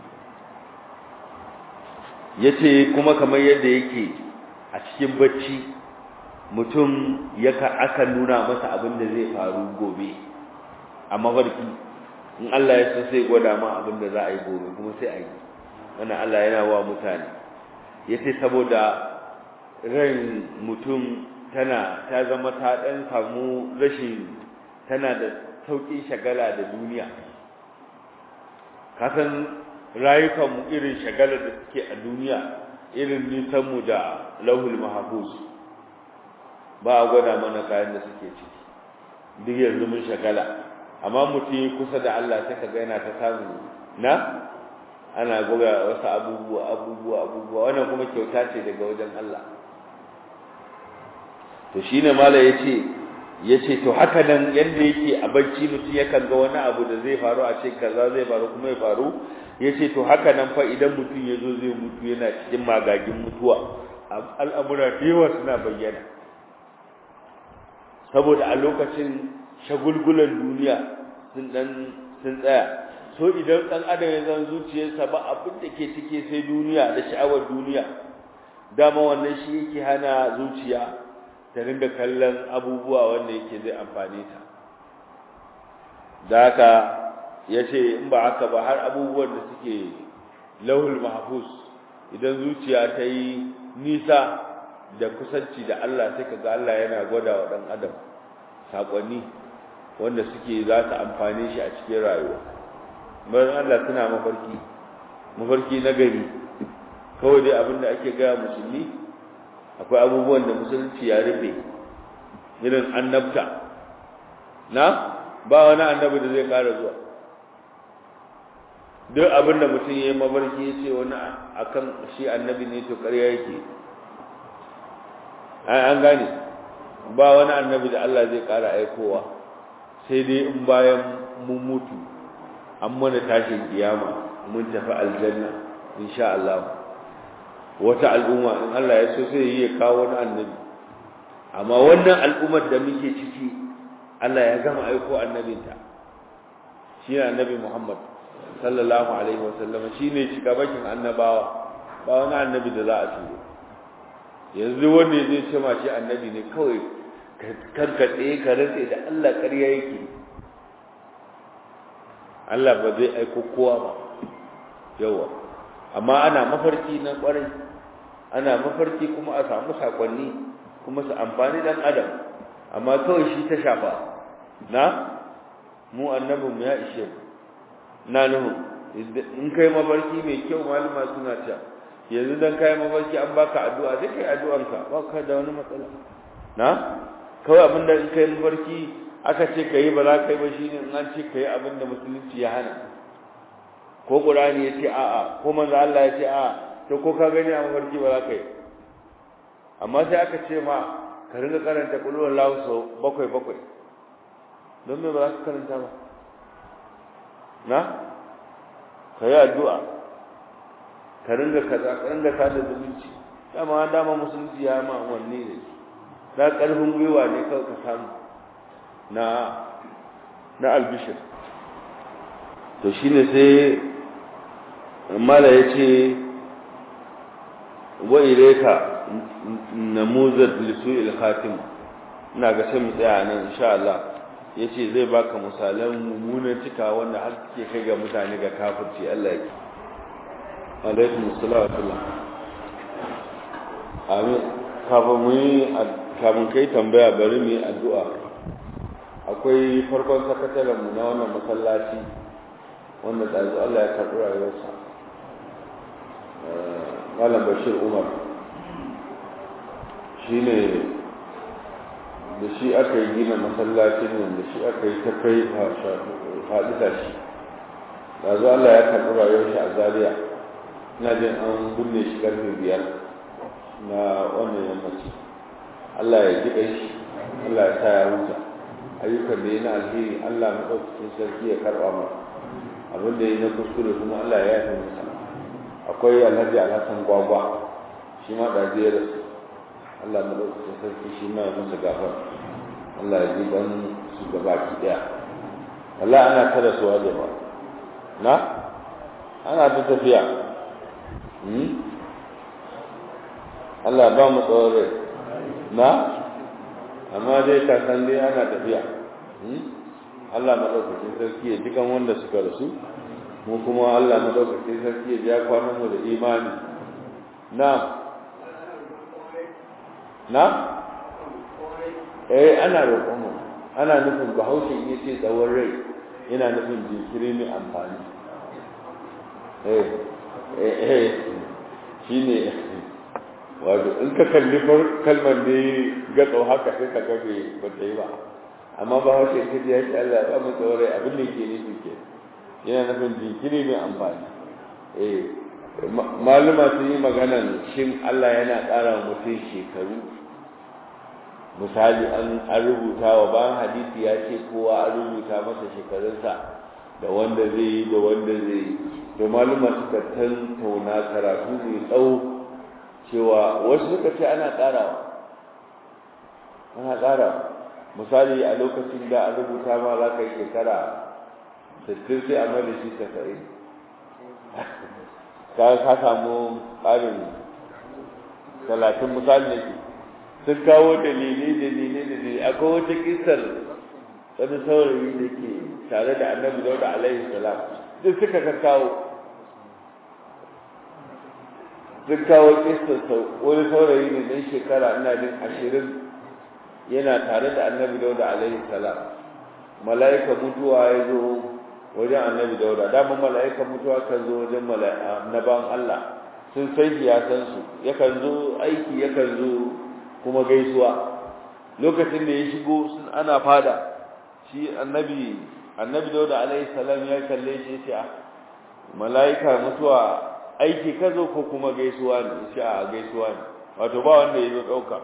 yace kuma kamar yadda yake a cikin bacci mutum yaka aka nuna masa abin da zai faru gobe a mafarki in Allah ya so sai gwada ma abin da za a yi gobe kuma sai a yi wannan Allah yana wa mutane yace saboda ran mutum tana ta zama ta dan samu rashin tana da sauƙin shagala da duniya kasan rayukan mu irin shagalar da suke a duniya irin nisan mu da lauhul mahfuz ba a gwada mana kayan da suke ciki duk yanzu mun shagala amma mutum kusa da Allah sai ka ga yana ta samu na ana goga wasu abubuwa abubuwa abubuwa wannan kuma kyauta ce daga wajen Allah to shine mala yace yace to haka nan yanda yake a bacci mutum yakan ga wani abu da zai faru a ce kaza zai faru kuma ya faru yace to haka nan fa idan mutum yazo zai mutu yana cikin magagin mutuwa al'amura da yawa suna bayyana saboda a lokacin shagulgulan duniya sun dan sun tsaya so idan dan adam ya zan zuciyarsa ba abin da ke cike sai duniya da sha'awar duniya dama wannan shi yake hana zuciya ta ringa kallon abubuwa wanda yake zai amfane ta da haka ya ce in ba haka ba har abubuwan da suke lauhul mahfuz idan zuciya ta yi nisa da kusanci da Allah sai kaga Allah yana gwada wa dan adam sakonni wanda suke za su amfane shi a cikin rayuwa bayan Allah suna mafarki mafarki na gari kawai dai abin da ake gaya musulmi akwai abubuwan da musulunci ya rufe irin annabta na ba wani annabi da zai kara zuwa duk abin da mutum ya yi mafarki ya ce wani akan shi annabi ne to ƙarya yake an gane ba wani annabi da Allah zai kara aikowa sai dai in bayan mun mutu an mana tashin kiyama mun tafi aljanna insha Allah wata al'umma in Allah ya so sai yi ya kawo wani annabi amma wannan al'ummar da muke ciki Allah ya gama aiko annabinta shi ne annabi Muhammad sallallahu alaihi wasallam shi ne bakin annabawa ba wani annabi da za a turo yanzu wanda zai ce ma shi annabi ne kawai karkaɗe ka rantse da Allah ƙarya yake Allah ba zai aiko kowa ba yawa amma ana mafarki na ƙwarai ana mafarki kuma a samu sakonni kuma su amfani dan adam amma kawai shi ta shafa na mu annabin ya ishe na nuhu in kai mafarki mai kyau malama suna cewa yanzu dan kai mafarki an baka addu'a sai kai addu'anka ba ka da wani matsala na kawai abinda in kai mafarki aka ce kai ba za ka yi ba shine in an ce kai abinda musulunci ya hana ko qur'ani ya ce a'a ko manzo Allah ya ce a'a to ko ka gani a mafarki ba za ka yi amma sai aka ce ma ka ringa karanta qul huwallahu sau bakwai bakwai don me ba za ka karanta ba na ka yi addu'a ka ringa kaza ka ringa sada zumunci dama dama musulunci ya ma wanne ne da karfin gwiwa ne kawai ka samu na na albishir to shine sai mala yace wa ilayka namuzat lisu'il khatim ina ga sai mu tsaya nan insha Allah yace zai baka misalan mummunan cika wanda har suke kai ga mutane ga kafirci Allah yake alaikum assalam amin kafin mu yi kafin kai tambaya bari mu yi addu'a akwai farkon sakataren mu na wannan masallaci wanda tsazu Allah ya karɓi rayuwarsa Malam Bashir Umar shi ne da shi aka yi gina masallacin nan da shi aka yi ta kai faɗi shi tsazu Allah ya karɓi rayuwarsa a Zaria ina jin an binne shi karfe biyar na wannan yammaci Allah ya ji shi Allah ya sa ya huta ayyukan da ya na alheri Allah maɗaukakin sarki ya karɓa masa abin da ya na kuskure kuma Allah ya yafe masa akwai alhaji alhassan gwagwa shi ma ɗazi ya rasu Allah maɗaukakin sarki shi ma ya masa gafar Allah ya ji ban su gaba ki ɗaya Allah ana ta rasuwa da ba na ana ta tafiya Allah ba mu tsawon rai na amma dai ka san dai ana tafiya Allah madaukakin sarki ya jikan wanda suka rasu mu kuma Allah madaukakin sarki ya biya kwanan mu da imani na na eh ana roƙon mu ana nufin bahaushe ya ce tsawon rai yana nufin jinkiri mai amfani eh eh shine wato in ka kalli kalmar ne gatsau haka sai ka gabe ba ta yi ba amma ba hausa in kaji ya ce Allah ya mu tsaurai abin da ke nufi ke yana nufin jinkiri mai amfani eh maluma sun yi maganan shin Allah yana ƙara mutum shekaru misali an rubuta wa bayan hadisi ya ce kowa an rubuta masa shekarunsa da wanda zai yi da wanda zai yi to maluma suka tantauna karatu mai tsawo cewa wasu suka ce ana ƙarawa ana ƙarawa misali a lokacin da an rubuta ma za ka yi shekara sittin sai a mai shi tasa'in ka ka samu ƙarin talatin misali ne sun kawo dalilai dalilai dalilai akwai wata kisar wani saurayi da ke tare da annabi dauda alaihi salam duk suka ka kawo sun kawo kisar wani saurayi ne ɗan shekara ina jin ashirin yana tare da annabi dauda alaihi salam mala'ika mutuwa ya zo wajen annabi dauda daman mala'ikan mutuwa kan zo wajen annaban Allah sun san shi ya san su yakan zo aiki yakan zo kuma gaisuwa lokacin da ya shigo sun ana fada shi annabi annabi dauda alaihi salam ya kalle shi ya ce mala'ika mutuwa aiki ka zo ko kuma gaisuwa ne shi a gaisuwa ne wato ba wanda ya zo ɗauka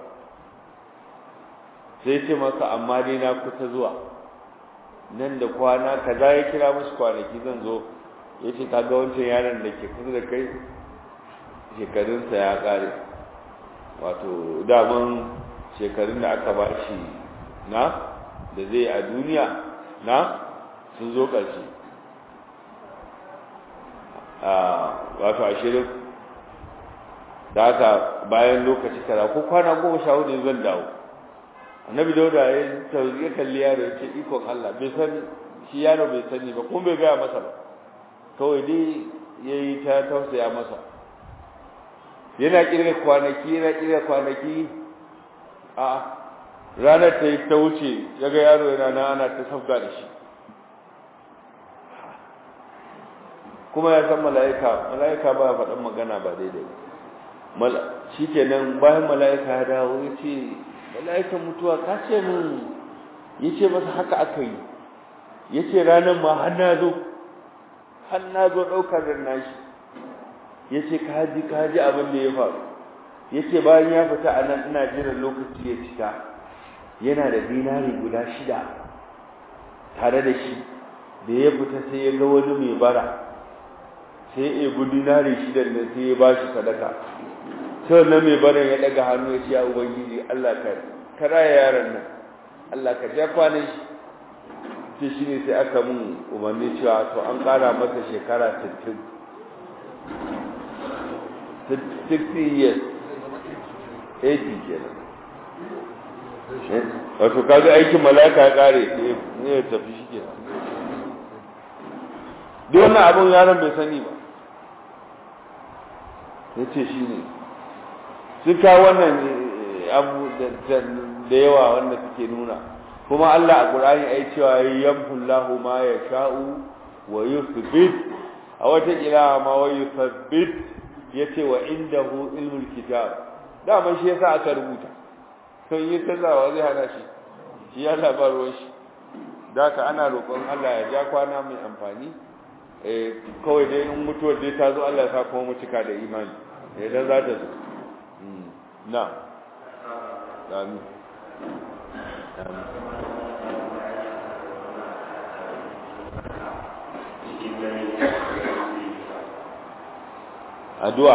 sai ce masa amma dai na kusa zuwa nan da kwana kaza ya kira musu kwanaki zan zo ya ce kaga wancan yaron da ke kusa da kai shekarunsa ya ƙare wato daman shekarun da aka ba shi na da zai a duniya na sun zo ƙarshe wato ashirin da haka bayan lokaci kaza ko kwana goma sha hudu zan dawo annabi dauda ya ya kalli yaro ya ce ikon Allah bai san shi yaro bai sani ba kuma bai gaya masa ba kawai dai ya yi ta tausaya masa yana kirga kwanaki yana kirga kwanaki a ranar ta yi ta wuce ya ga yaro yana na ana ta sabga da shi kuma ya san mala'ika mala'ika ba ya faɗan magana ba daidai ba shi kenan bayan mala'ika ya dawo ya ce mala'ikan mutuwa ka ce min ya ce masa haka aka yi ya ce ranar ma har na zo har na zo ɗaukar da nashi ya ce kaji kaji abin da ya faru ya ce bayan ya fita a nan ina jiran lokaci ya cika yana da dinari guda shida tare da shi da ya fita sai ya ga wani mai bara sai ya ebi dinari shidan da sai ya ba shi sadaka sai wannan mai barin ya daga hannu ya ce ya ubangiji Allah ka karaya yaron nan Allah ka ja kwanan shi sai shi ne sai aka mun umarni cewa to an kara masa shekara 60 60 years 80 kenan wato kaga aikin malaka ya kare ne ya tafi shi kenan duk wannan abun yaron bai sani ba ya ce shi ne sun kawo wannan abu da yawa wanda suke nuna kuma Allah a Qur'ani ai cewa yamhullahu ma yasha'u wa yuthbit a wata kira ma wa yuthabbit yace wa indahu ilmul kitab dama shi yasa aka rubuta to yi tazawa zai hana shi shi ya labarwa shi daka ana roƙon Allah ya ja kwana mai amfani eh kawai dai in mutuwar dai ta zo Allah ya sa kuma mu cika da imani idan za ta zo na amin addu'a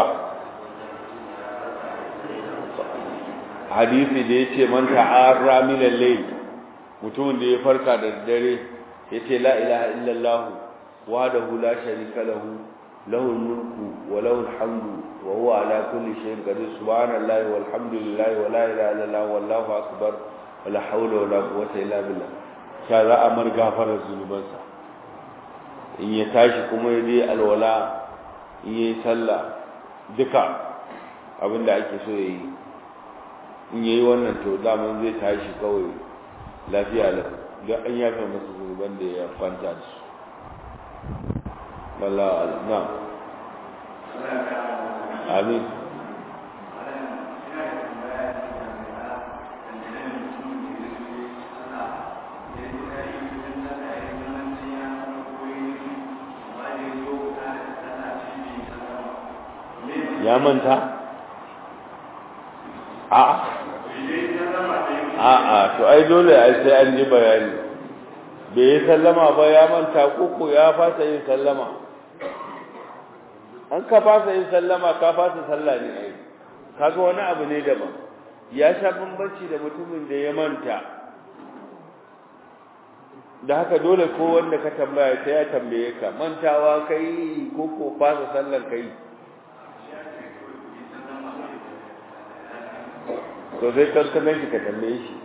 hadisi da yace man ta'arra min al-layl mutumin da ya farka da dare yace la ilaha illallah wahdahu la sharika lahu lahu al-mulku wa lahu al-hamdu wa huwa ala kulli shay'in qadir subhanallahi walhamdulillahi wa la ilaha illallah wallahu akbar wa la hawla wa la quwwata illa billah sha za a mar gafarar zunubansa in ya tashi kuma ya je alwala in yi sallah duka abinda ake so ya yi in yayi wannan to daman zai tashi kawai lafiya lau don an yafe masa zunuban da ya kwanta da su wallahu na amin ya manta a a a to ai dole ai sai an ji bayani bai yi sallama ba ya manta koko ya fasa yin sallama an ka fasa yin sallama ka fasa sallah ne ai kaga wani abu ne daban ya sha bambanci da mutumin da ya manta da haka dole ko wanda ka tambaya sai ya tambaye ka mantawa kai koko fasa sallar kai to sai kankanan shi ka tambaye shi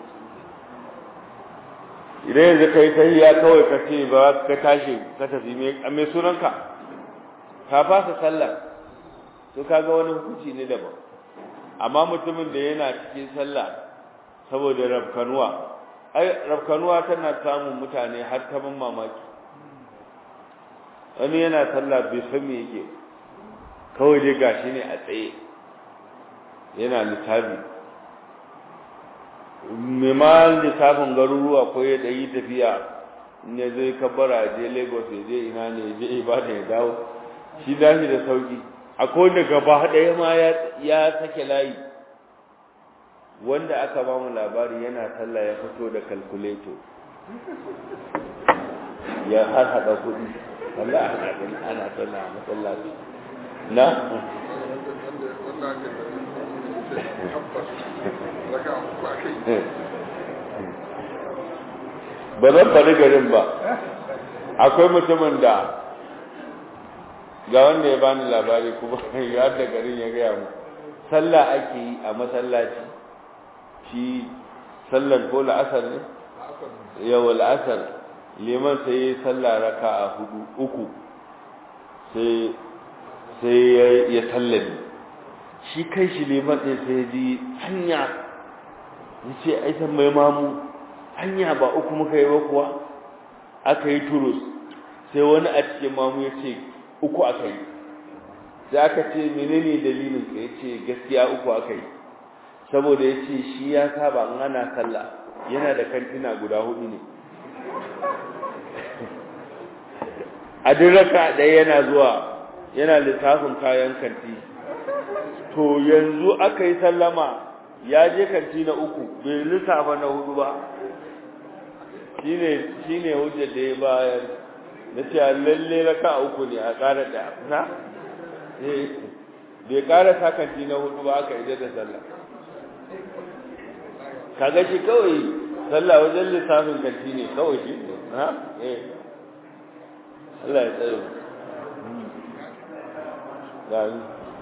idan yanzu ka yi tahiya kawai ka ce ba ka tashi ka tafi mai sunanka ka fasa sallah to kaga wani hukunci ne daban amma mutumin da yana cikin sallah saboda rafkanuwa ai rafkanuwa tana samun mutane har ta ban mamaki wani yana sallah bai san me yake kawai dai gashi ne a tsaye yana littafi mai ma littafin garuruwa ko ya ɗayi tafiya in ya zai kabbara je lagos ya je ina ne ya je ibadan ya dawo shi dashi da sauki akwai wanda gaba ɗaya ma ya sake layi wanda aka ba mu labari yana sallah ya fito da kalkuleto ya har haɗa kuɗi Allah ana gani ana sallah a masallaci na ba zan faɗi garin ba akwai mutumin da ga wanda ya bani labari kuma ya da garin ya gaya mu sallah ake yi a masallaci shi sallar ko la'asar ne yau la'asar liman sai ya sallah raka a hudu uku sai sai ya tallabi shi kai shi liman ɗin sai ya ji hanya ya ce aisan mai mamu hanya ba uku muka yi ba kuwa aka yi turus sai wani a cikin mamu ya ce uku aka yi sai aka ce menene dalilin ka ya ce gaskiya uku aka yi saboda ya ce shi ya saba in ana sallah yana da kantina guda hudu ne a duk raka ɗaya yana zuwa yana lissafin kayan kanti to yanzu aka yi sallama ya je kanti na uku bai lissafa na hudu ba shine shine hujjar da ya bayar na ce lalle raka uku ne a ƙara ɗaya na bai ƙara sa kanti na hudu ba aka ida da sallah kaga shi kawai sallah wajen lissafin kanti ne kawai shi ne ha eh Allah ya tsaye gani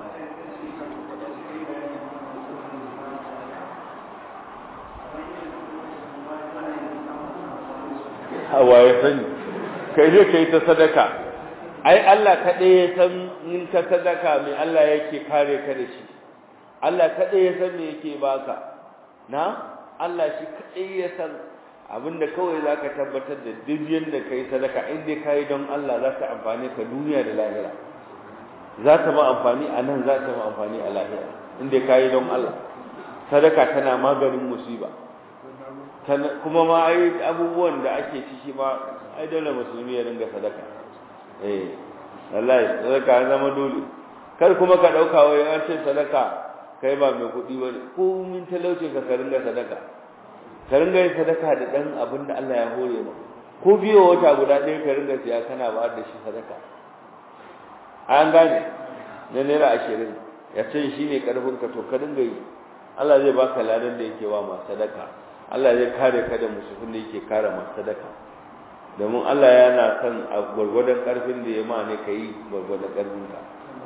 hawa ya sani kai ne kai ta sadaka ai Allah kaɗai ya san in ka sadaka mai Allah yake kare ka da shi Allah kaɗai ya san me yake baka na Allah shi kaɗai ya san abinda kawai za ka tabbatar da duk yadda ka yi sadaka inda ka yi don Allah za ta amfani ka duniya da lahira za ta ma amfani a nan za ta ma amfani a lahira inda ka yi don Allah sadaka tana maganin musiba kuma ma ai abubuwan da ake ciki ma ai dole musulmi ya dinga sadaka eh wallahi sadaka ya zama dole kar kuma ka dauka wai an ce sadaka kai ba mai kuɗi ba ko min talauce ka ka ringa sadaka ka ringa yin sadaka da dan abin da Allah ya hore ma ko biyo wata guda ɗaya ka ringa siya kana ba da shi sadaka an gane na naira ashirin ya ce shi ne ƙarfin ka to ka ringa yi Allah zai baka ladan da yake wa masu sadaka Allah zai kare ka da musulmin da yake kare masu sadaka domin Allah yana son a gwargwadon ƙarfin da ya ma ne ka yi gwargwadon ƙarfin ka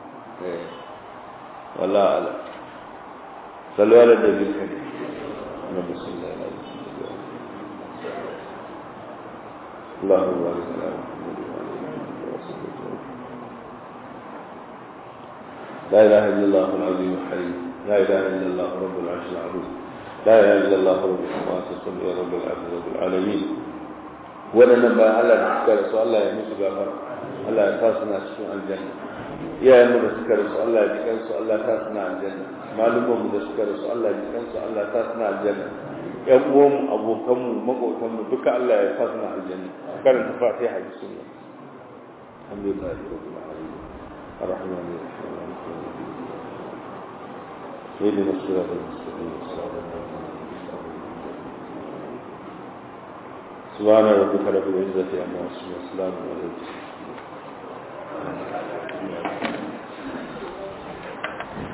wallah ala sallu ala da bil kadi na bismillah اللهم بارك على محمد وعلى اله وصحبه لا اله الا الله العظيم الحليم لا اله الا الله رب العرش العظيم لا اله الا الله رب السماوات والارض يا رب العبد رب العالمين waɗannan bayan Allah da suka rasu Allah ya musu gafara Allah ya sa suna cikin aljanna iyayen mu da suka rasu Allah ya ji kansu Allah ya sa suna aljanna malumman mu da suka rasu Allah ya ji kansu Allah ya sa suna aljanna ƴan uwan mu abokan mu makotan mu duka Allah ya sa suna aljanna karanta fatiha da sunna alhamdulillah rabbil alamin الرحمن الرحيم مالك يوم الدين اهدنا الصراط المستقيم صراط سبحان ربك رب العزة عما يصفون وسلام على المرسلين